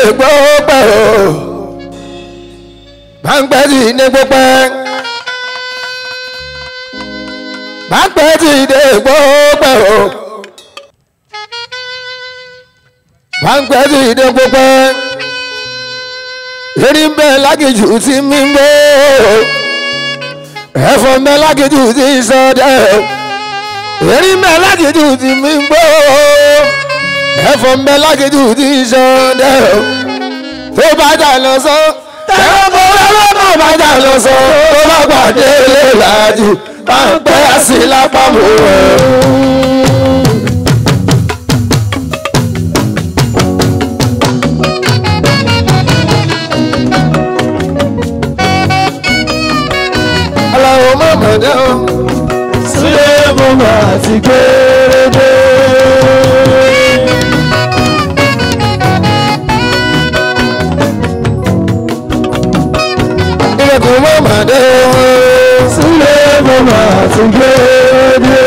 gbọ́pẹ́ o bàǹpẹ́ ti dé gbọ́pẹ́ bàǹpẹ́ ti dé gbọ́pẹ́ o bàǹpẹ́ ti dé gbọ́pẹ́ erí ń bẹ lágìjù tí mi ń gbó ẹ̀fọ́ ń bẹ lágìjù tí ń sọdẹ erí ń bẹ lágìjù tí mi ń gbó ẹ̀fọ́ ń bẹ lágìjù tí ń sọdẹ tó bá jà lọ sọ ẹ̀fọ́ bọ́ lọ́wọ́ tó bá jà lọ sọ tó bá pàdé lè làjù máa ń pẹ́ sí lápapọ̀ rẹ̀. aláwọ̀ mọ̀mọ́dé o. sílẹ̀ mo máa ti gbére ilẹ̀kùn mọ̀mọ́dé o. sílẹ̀ mo máa ti gbére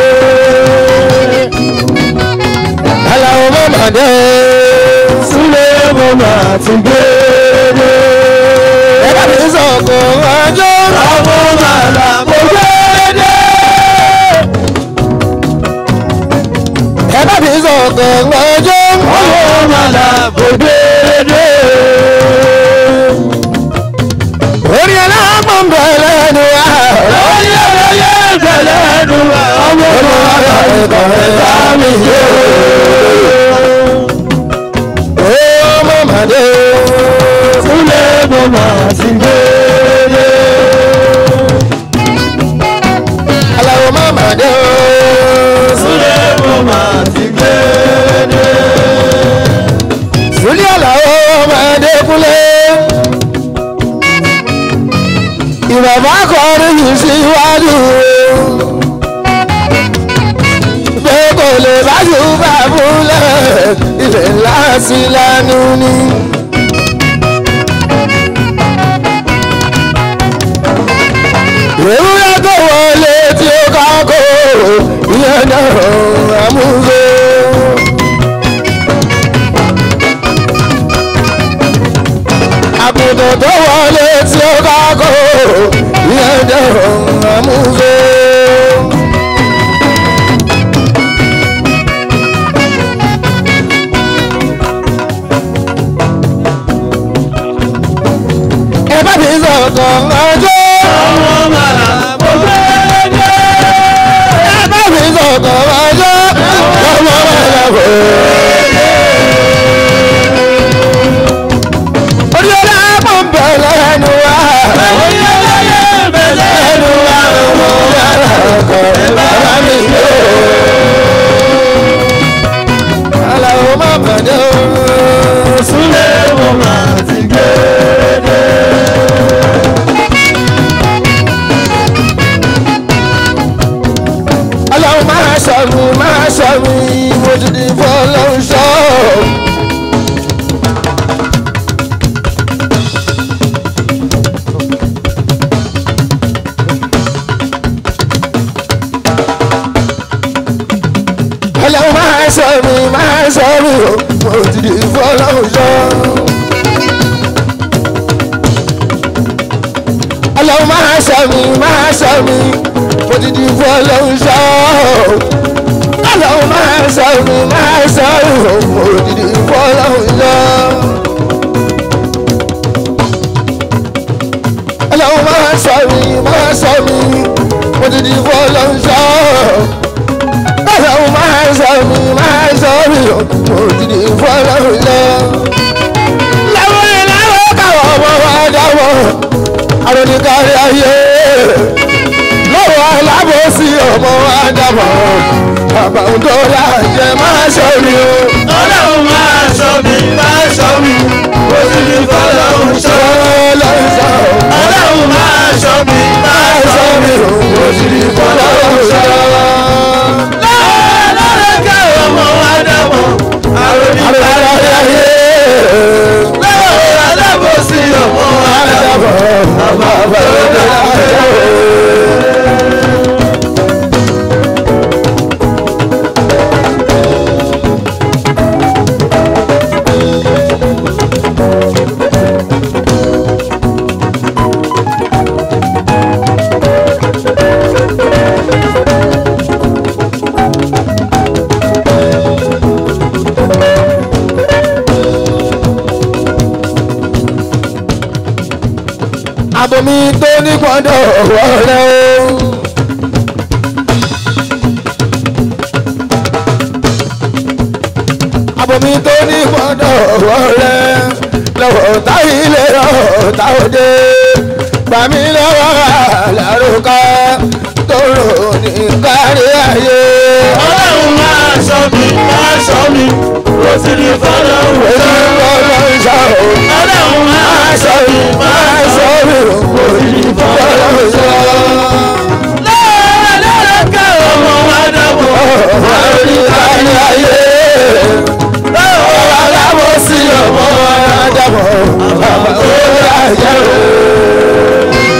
aláwọ̀ mọ̀mọ́dé o. sílẹ̀ mo máa ti gbére ẹ bá mi sọ̀kọ̀ ọjọ́. àwọn màlà mo gbére ẹ bá mi sọ̀kọ̀ ọjọ́. àwọn màlà mo gbére orí aláàmọ̀ ń bẹ̀ lẹ́nu wa. lórí ẹlẹ́yẹ ìbẹ̀lẹ̀ ẹnu ọmọ màlà ìkọ̀rẹ́ bá mi yé ó mọ̀mọ́dé o. sílẹ̀ mo máa ti gbére. aláwọ̀ mọ̀mọ́dé o. Súlẹ̀ mo máa ti gbére. Sùlí àlàó ọmọdé kúlé. Ìbàbá kọrin yìí síwájú. Pé kò lè bájú bá fúnlẹ̀, ilẹ̀ ńlá sí lánú ni. Ewúrẹ́ tó wọlé tí ó kákó, ìyẹn náà àmúgbó. àgùntàn tó wọlé tí ó kákó ìyẹn dẹ̀rọ̀ àmúgbó. ẹ bá mi sọ̀kan ọjọ́. Àwọn màlà mo gbére. ẹ bá mi sọ̀kan ọjọ́. ọmọ ẹ̀rọ kò. orí ọlá mọ̀ ń bẹ̀ lẹ́nu wa. Orí ẹlẹ́yẹ ìbẹ̀lẹ̀ ẹnu ọmọ ẹ̀rọ kò. bàbá mi yóò. aláwọ̀ má bàdé o. Súlẹ̀ mo máa ti gbére. ọlọ́run máa ṣọ̀run máa ṣọ̀run mo ti di fọlọ́run ṣọ́. ọlọ́run máa ṣọ̀run máa ṣọ̀run mo ti di fọlọ́run ṣọ́. ọlọ́run máa ṣọ̀run máa ṣọ̀run mo ti di fọlọ́run ṣọ́. ọlọ́run máa ṣọ̀run máa ṣọ̀run mo ti di fọlọ́run ṣọ́. ọlọ́run máa ṣọ̀run máa ṣọ̀run mo ti di fọlọ́run ṣọ́. ọlọ́run máa ṣọ̀run máa ṣọ̀run mo ti di fọlọ́run ṣọ́. láwọn ẹ̀ láwọn káwọn ọmọ wa dáwọ́ àròníkárí ayé lọ́wọ́ alábòsí ọmọ àdàbọ̀ bàbá tó lájẹ máa ṣọ́rí o. Ọlọ́run máa ṣọ́ mi, máa ṣọ́ mi. Mo ti ní fọlọ́run ṣọ́. ọlọ́run ṣọ́ Ọlọ́run máa ṣọ́ mi, máa ṣọ́ mi. mo sì rí fọlọ́run ṣọ́. Lọ́wọ́ lọ́rẹ́ kẹ́ ọmọ wa dàbọ̀. Àròní àròníkárí ayé lọ́wọ́ alábòsí ọmọ wa dàbọ̀. àdàbọ̀ bàbá tó lájẹ o. abomi tó ní gbọ́dọ̀ wọlé o. abomi tó ní gbọ́dọ̀ wọlé lọ́wọ́ táyì lè rọ̀ táwọ́dé gbàmí lọ́wọ́ àlàrúkọ tó rò ní kárí ayé. ọlọ́run máa ṣọ́ mi máa ṣọ́ mi ó sì ní fọlọ́run èyí ṣọ́. lọ́wọ́ ń sọ ọ́. ọlọ́run máa ṣọ́ mi máa ṣọ́ mi ó sì ní fọlọ́run ṣọ́. lọ́wọ́ lọ́wọ́ ká ọmọ wa dàbọ̀ Orí kárí ayé. Lọ́wọ́ aláwọ̀ sí ọmọ Ádámọ̀, bàbá tó dájẹ́ o.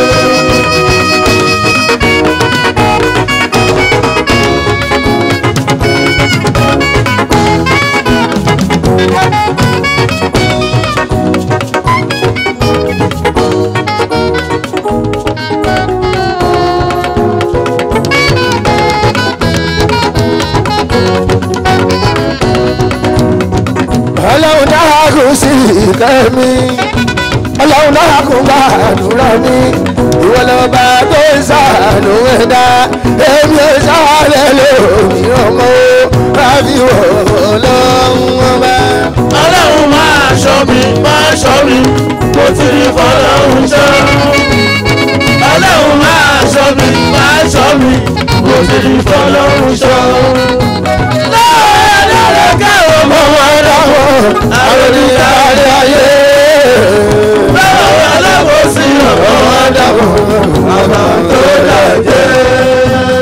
Ọlọ́run dára kò sí ìkẹ́mi. Ọlọ́run dára kò bá àdúrà mi. Ìwọ lọ́ba tó ń sàánú ẹ̀dá. Èmi ò sáré lómìíràn mọ́. Rábì wọ̀ ọlọ́run ọba. ọlọ́run máa ṣọ́ mi máa ṣọ́ mi ó sì ní fọlọ́run ṣọ́. ọlọ́run máa ṣọ́ mi máa ṣọ́ mi ó sì ní fọlọ́run ṣọ́. lọ́wọ́ lọ́wọ́ ká ọmọ Ọmọ wa dàbọ̀ Ádámọ̀, àròdì kárí ayé. lọ́wọ́ aláwọ̀ sí ọmọ Ọmọ wa dàbọ̀ Ádámọ̀, bàbá tó dájẹ́.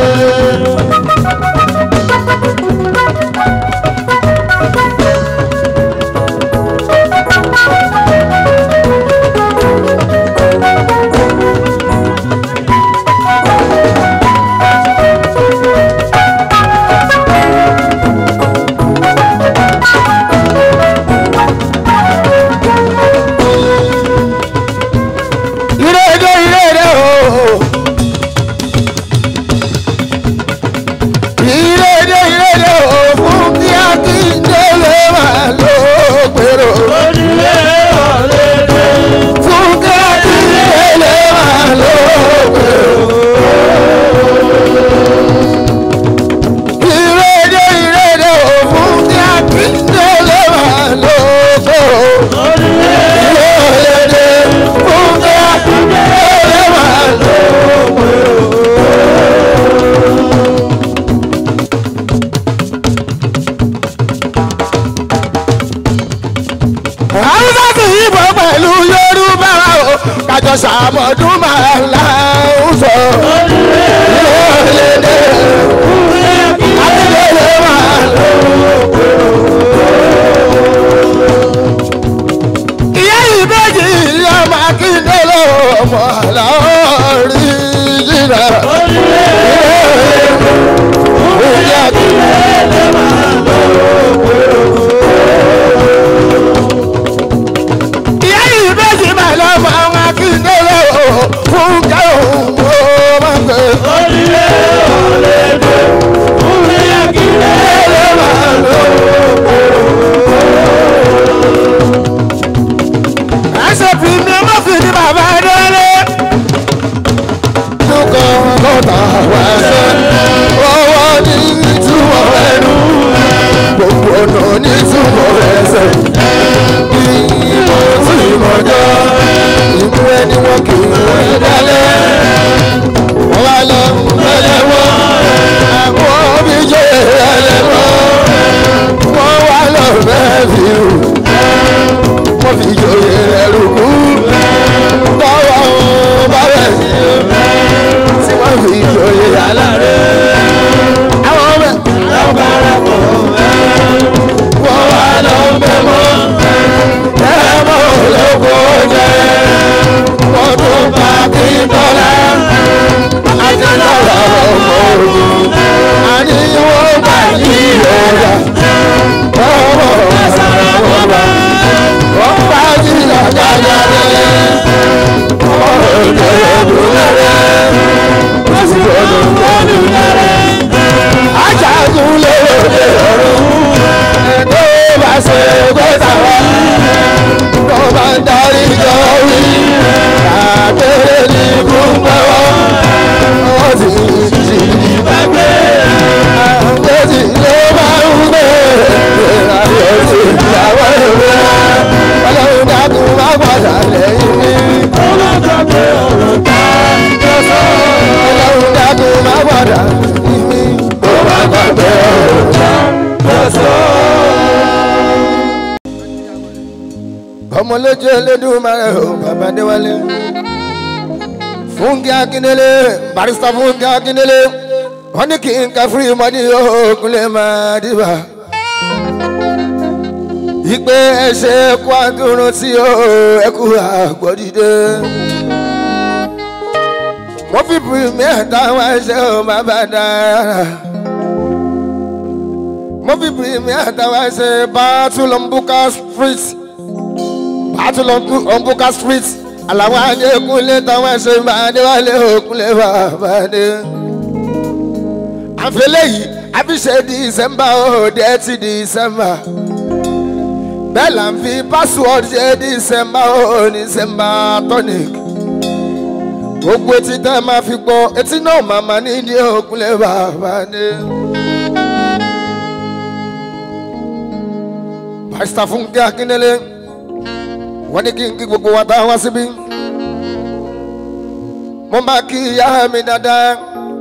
Ìrèdè ìrèdè o. Ìrèdè ìrèdè o fún kí Akíndélé máa ló gbèrò. onílé ọ̀lẹ́dẹ̀. Fún kí Akíndélé máa ló gbèrò. Ìrèdè ìrèdè o fún kí Akíndélé máa ló gbèrò. onílé Ìrèdè fún kí Akíndélé máa ló Hausa ti yíbọn pẹ̀lú Yorùbá o, kájọ sàmọ̀dún máa ń la ń sọ. Ìrọ̀lẹ́dẹ̀ Akíndélé máa lọ. Ìyá ìbejì ọmọ Akíndélé ọmọ àlàórí jìnnà. Ìyá Akíndélé máa lọ. ìyá yìí méjì máa lọ mọ àwọn akíndélé o fún káwọn o máa gbé. onílé ọ̀lẹ́dẹ̀. onílé Akíndélé máa lọ. ẹsẹ̀ fi mi ọmọ fi ní bàbá délé. Dúkọ̀ ọkọ̀ lójú Elédùmarè o bàbá déwálé Fúnkẹ́ Akíndélé barista Fúnkẹ́ Akíndélé wọ́n ní kí n ka fúri mọ́ni òkúlẹ̀ máa dìbà ìpè ẹsẹ̀ kó àdúró tí ó ẹkú àgbọ̀dìde wọ́n fi premier táwọn ẹsẹ̀ ò má bá dára wọ́n fi premier táwọn ẹsẹ̀ battle on Buka street battle on Buka street àlàwọn adékúnlé táwọn ẹsẹ̀ máa déwálé òkúnlé bàbá dé àfẹlẹ́ yìí àfiṣe december ó dé ti december bẹ́ẹ̀ là ń fi password ṣe december ó december tonic gbogbo etí tẹ́ ẹ máa fi gbọ́ etí náà màmá nídìí òkúnlé bàbá dé. pásítà Fúnkẹ́ Akíndélé wọ́n ní kí n kí gbogbo wa tá a wá síbí mo máa kí ìyá mi dáadáa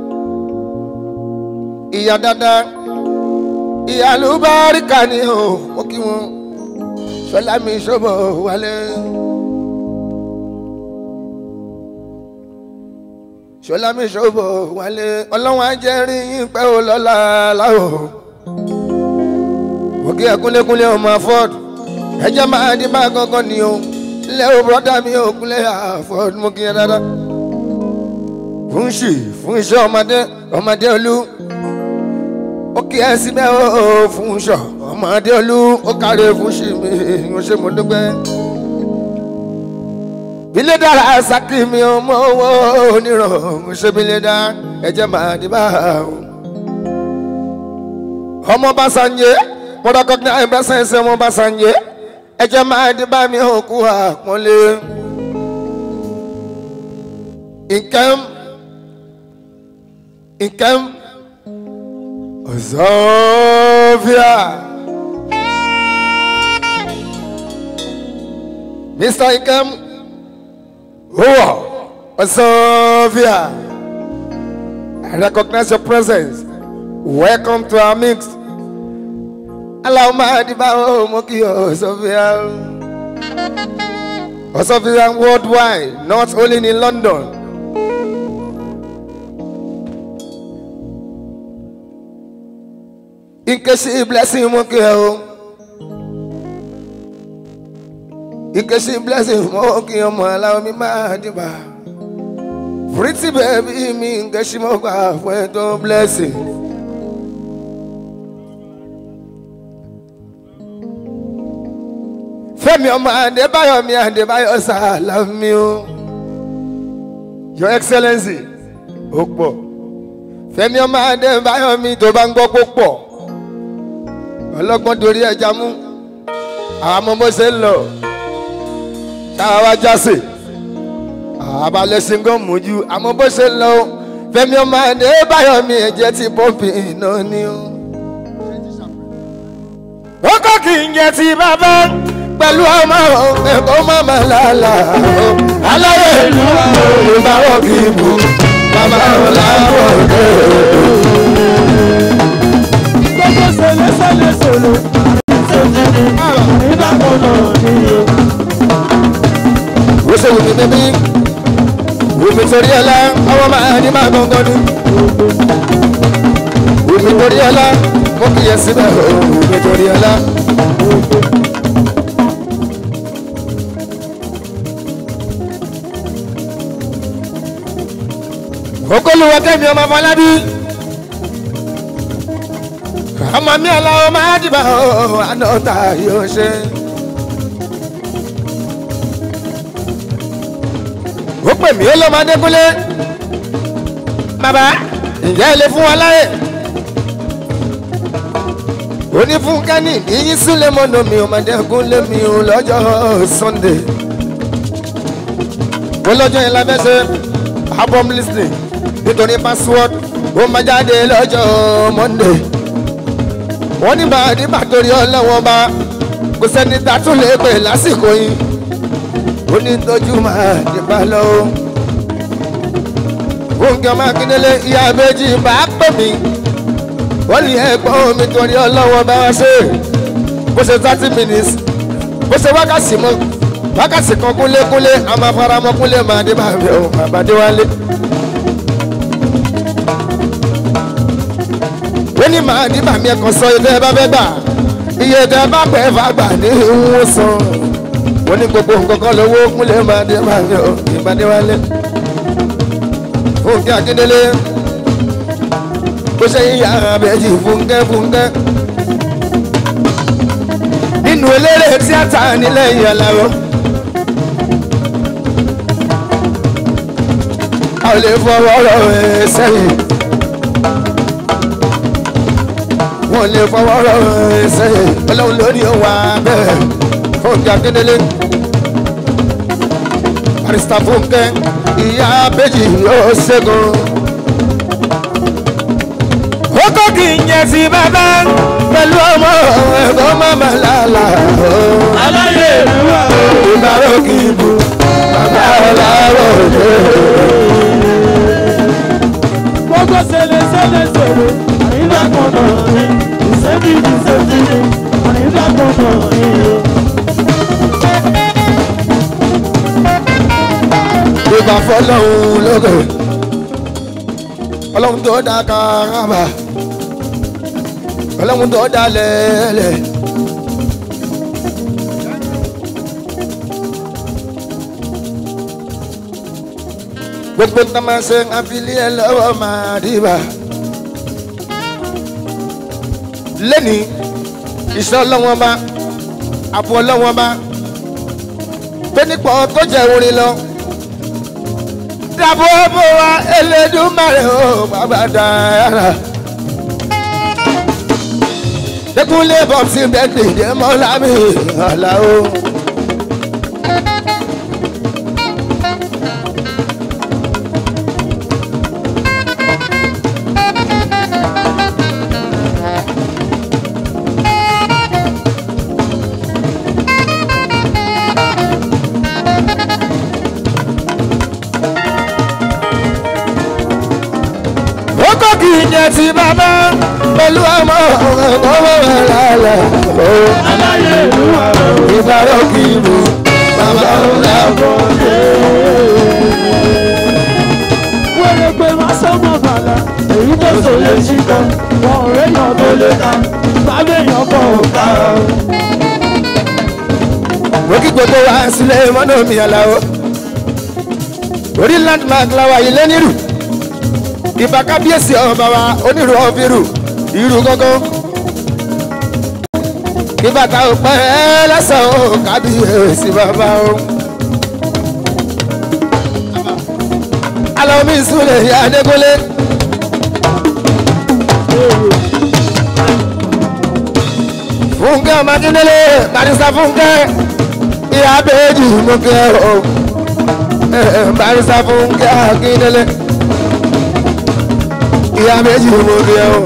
ìyá dáadáa ìyá lùbáríkà ni o mo kí wọn sọlá mi ṣọbọ wálé. sọlá mi ṣọbọ wálé ọlọ́wọ́n ajẹ́rìí yín pẹ́ ò lọ́la láwọ̀ mo kí ẹkúnlékúnlé ọmọ afọ́d ẹjẹ́ máa di bá gángan ni o ilé o bọ́dà mi ò kúnlé afọ́d mo kí ẹ dáadáa fún ṣì fún iṣẹ́ ọmọdé ọmọdé olú ó kí ẹ síbẹ̀ ó fún ṣọ ọmọdé olú ó kárẹ̀ fún ṣì mi ń ṣe mo dúpẹ́. bílẹ̀ dára sákì mi ò mọ owó onírọ̀ ń ṣe bílẹ̀ dá ẹ̀jẹ̀ máa di bá ọmọ bá sanje mo recognize ẹgbẹ́ sẹ́nsẹ́ ọmọ bá sanje ẹ̀jẹ̀ máa di bá mi ò kú àpọ́nlé. nǹkan nǹkan. Zofia. Mr. Ikem. Whoa. Zofia. I recognize your presence. Welcome to our mix. Allow my divine Moki Osofia. Osofia worldwide, not only in London. Nkechi blessing mo kí ẹ o. Nkechi blessing mo kí ọmọ aláwọ̀ mi máa dìbà. Pretty baby mi Nkechi mo gbà fún ẹ tó blessing. Fẹ́mi ọmọ Adébáyọ̀ mi Adébáyọ̀ Sàlámì o. Your Excellency, ó pọ̀. Fẹ́mi ọmọ Adébáyọ̀ mi tó bá ń gbọ́ pó pọ̀ ọlọ́gbọ́n dorí ẹja mú àwọn ọmọ bó ṣe ń lọ ṣáà wá jáse àbálẹ̀ ṣingọ́ mójú àmọ́ bó ṣe ń lọ Fẹ́mi ọmọ ẹni báyọ̀ mi ẹ̀jẹ̀ ti pọ́ǹpì iná ni ó. wọ́n kọ́ kí n jẹ ti bàbá pẹ̀lú ọmọ ẹ̀kọ́ mọ́mọ́ làálà aláyẹ̀ ìlú ìbáwọ̀ kì í bù bàbá ọ̀làwọ̀ dé gbogbo sẹlẹ sẹlẹ sọlọ nígbà kan náà ni o. ó ṣe wùmí bíbí wùmí torí ọlá ọmọ máa ní máa gbọ̀ngàn ni wùmí torí ọlá mo kì í yẹ síbẹ̀ o wùmí torí ọlá. okòlùwọ̀ kẹ́mi ọmọ fọlábí ọmọ mi aláwọ̀ máa dìbà ó ànọ́ta yóò ṣe. ó pè mí ó lọ́ máa dékúnlé bàbá ǹjẹ́ ẹ lè fún wa láyè. ó ní fún kẹ́ni ìyín súnlẹ̀ mọ́nà mi ò máa dẹ́kun lé mi ò lọ́jọ́ sunday. ó lọ́jọ́ yẹn lábẹ́ ṣe album listening nítorí password ó máa jáde lọ́jọ́ monday wọ́n ní bá nígbà torí ọlọ́wọ́n bá kò sẹ́ni tá a tún lè pè lásìkò yìí ó ní tójú máa dìbà lọ. Fúnkẹ́ Mákindélé ìyá méjì bá pè mí wọ́n ní ẹ̀gbọ́n mi torí ọlọ́wọ́n bá wá ṣe bó ṣe thirty minutes bó ṣe wákàtí mọ́ wákàtí kan kúnlékúnlé a máa fara mọ́ kúnlé máa dé máa bẹ̀ ọ́ bàbá dé wálé. ó ní màá ní bàmí ẹ̀kan sọ ilé ẹ bá fẹ́ gbà iye tẹ bá pẹ́ fà gbà ní ìwọ̀n san ó ní gbogbo nǹkan kan lówó kúnlé máa dé máa bẹ̀ ọ́ ìbàdí wálé. fúnkẹ́ akíndélé bó ṣe yíya abẹ́jì fúnkẹ́ fúnkẹ́ nínú eléré tíátà nílẹ̀ ìyàláró. a ò lè fọwọ́ rọ̀ ẹ́ sẹ́yìn. wọ́n lè fọwọ́ rọ̀ ẹ́ sẹ́yìn. ọlọ́run lórí òwà bẹ́ẹ̀ fúnkẹ́ akíndélé. barista fúnkẹ́ ìyá abẹ́jì yóò ṣẹ́gun kókó kì í yẹn sí bàbá pẹ̀lú ọmọ ẹ̀kọ́ mọ́mọ́ lálá. aláyé ìlú wa o. ìbárò kì í bu bàbá ọ̀làwọ̀ òde. gbogbo sẹlẹ sẹlẹ sẹlẹ àyíká kan náà ni ìṣẹ́bí ti ṣẹ́bí ni àyíká kan náà ni o. ìgbà fọlọ́hún lókè ọlọ́run tó dá kárábà ọlọ́run tó dá lẹ́lẹ̀. gbogbo tó máa ṣe àfilẹ́ ẹ lọ́wọ́ máa dìbà. lẹ́ni iṣẹ́ ọlọ́wọ́n bá àbọ̀ ọlọ́wọ́n bá pé nípa tó jẹ́ orin lọ dàbò bò wá Elédùmarè o bàbá dára. Dẹ́kunlé bọ́ọ̀sì bẹ́ẹ̀kì dé mọ́lá mi ọ̀la o. Oko kì í jẹ ti bàbá pẹ̀lú ọmọ ọmọ rẹ̀ lálẹ́. aláyé ìlú wa o. Ìbárò kì í bu bàbá ọ̀la bọ̀. wẹ́rẹ́ pé má sọ́mọ́ bàlá èyí tó so lè ṣí kan wọn ò réyàn tó lè ta bàbá èèyàn kọ̀ ò ká o. Mo kí gbogbo wa sílé mọ́nà mi àlàó. Orí landmark làwà yìí lẹ́nìrù. Ìbá kábíyèsí ọba wa onírú ọ̀fìrù irú gángan. Ìbá ta ò pẹ́ lẹ́sàn ó kábíyèsí bàbá o. Alọ́ mi súnlẹ̀ ìyá Adégúnlé. Fúnkẹ́ ọmọ Akíndélé, Barista Fúnkẹ́, ìyá Bèjì mú kẹ́ o. Barista Fúnkẹ́ Akíndélé, ìyá Bèjì mú kẹ́ o.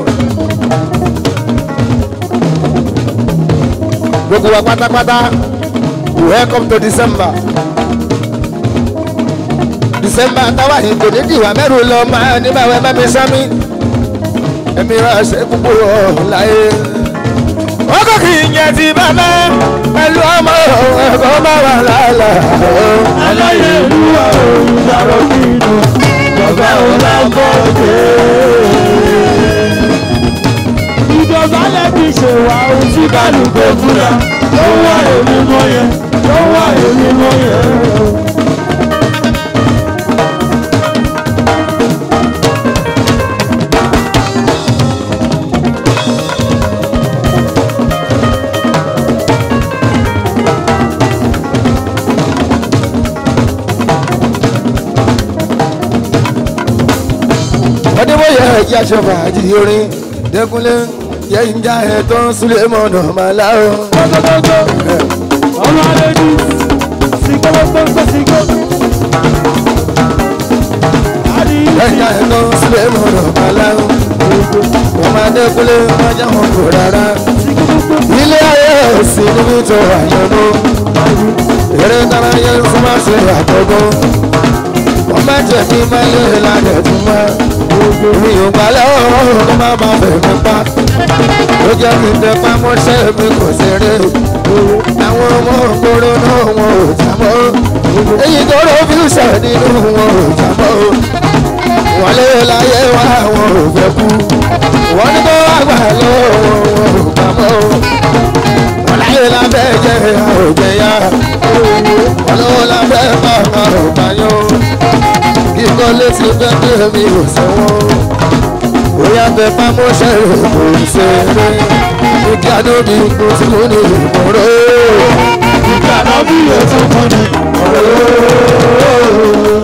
Gbogbo wa pátápátá, welcome to December. December táwa yìí kò ní dìwà mẹ́rù lọ máa níbàwẹ́ mẹ́mi sámi. Ẹ̀mí wa ṣe púpọ̀ láyé ọkọ kì í yẹn ti bàbá pẹ̀lú ọmọ ẹ̀kọ́ bá wà lálà. aláyé ìlú wa o. ìdàrọ̀ kí inú bàbá ò lábọ̀ dé. ìjọba lẹ́bi ṣèwà ohun tí kálukú fúnra ló wà èmi mọ́ yẹn ló wà èmi mọ́ yẹn. ọdẹ́wọ́yẹ ẹ̀jẹ̀ aṣọ fàájì orin dẹ́kunlé yẹ ń já ẹ̀ tó ń súlẹ̀ mọ́nà màlá o. gbogbogbò ọmọ alẹ́dí sí gbogbogbò sí gbogbo. ẹ̀ ń já ẹ̀ tó ń súlẹ̀ mọ́nà màlá o. ọmọ adẹ́kunlé ọjà wọn kò rárá. ilé ayé òsì níbi tó àyànmó. eré dára yẹ ń fún máa ṣe àkọ́kọ́. wọ́n bá jẹ̀ kí máa yẹ lálẹ́ fún wa. mi ò gbà lọ́wọ́ kó má má fẹ́ mi pa ó jẹ́ kí n tẹ pamọ́ṣẹ́ mi kò ṣeré àwọn ọmọ ògbóró náà wọn ò jábọ́ èyí tó rọ fíúsà nínú wọn ò jábọ́ wọ́n lé láyé wá wọn ò fẹ́ kú wọ́n ní kó wá gbà lọ́wọ́ wọn ò pamọ́ wọ́n láyé lábẹ́ jẹ́ àròjẹyà wọ́n lọ́wọ́ lábẹ́ bá àròbáyọ́ kíkọ́ létí bẹ́ẹ̀ mi ò sẹ́wọ́n bóyá bẹ pamọ́ṣẹ́ rẹ̀ kò ṣe eré kí adóbi kò tí mo ní ìmọ̀ràn. ìgbà náà bí ètò fún mi.